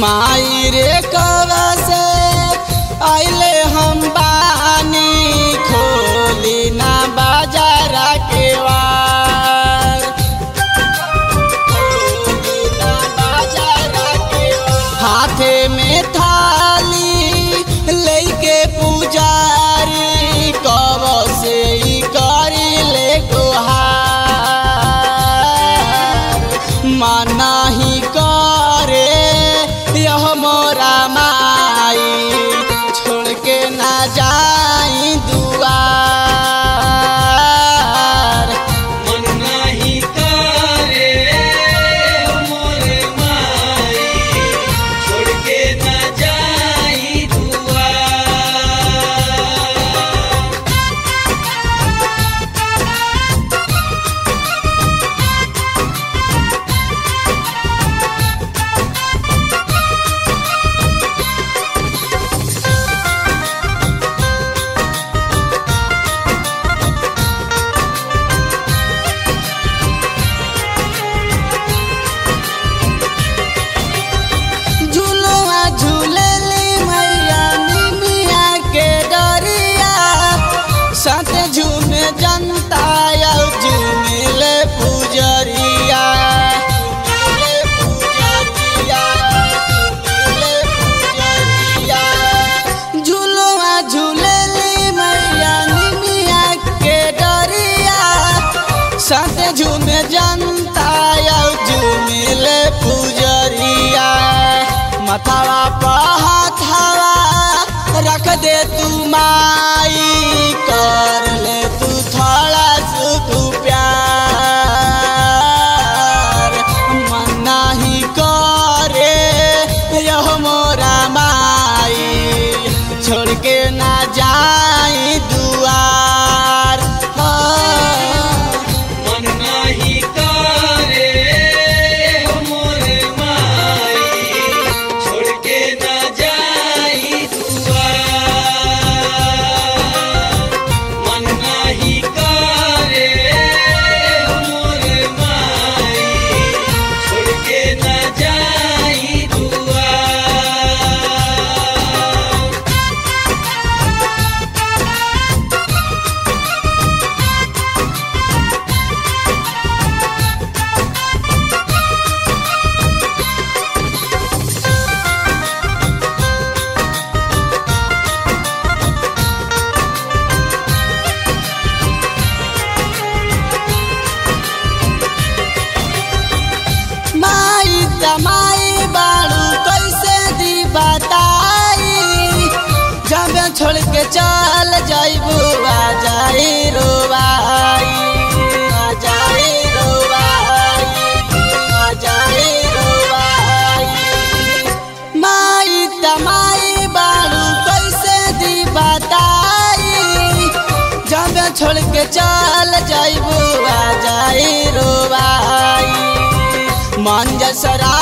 माई रे कवा से आइले हम बानी खोली ना बाजारा के वार खोली ना बाजारा के वार। हाथे में थाली लेके पुजारी कब से ई करी ले गुहार माना ही करे यह मोरा माई छोड़ के ना जाई दुआर मन नाही करे मोर माई छोड़ के न जाई दुआ झुलुआ झूलली मैया निमिया के डरिया साथ झूमे जनता या झूमिले पुजरिया झूमिले पुजरिया, झूमिले पुजरिया। झुलुआ झूलली मैया निमिया के डरिया साथ झूमे जनता या झूमिले पुजरिया मथावा पहाथावा रख दे तू माई कर ले तू थोड़ा सुख प्यार मन नाही करे यह मोरा माई छोड़ के ना जाई दुआर हाँ। मन नाही करे मोर माई छोड़ के न जाई दुआ मन नाही करे मोर माई छोड़ के न जाई दुआ माई तमाई बाड़ू कैसे दी बताई जब छोड़ के चल जाइबू आ जाई रोवाई आ जाई रोवाई आ जाई रोवाई माई तमाई बाड़ू कैसे दी बताई जब छोड़ के चल जाइबू आ जाई रोवाई मन जसरा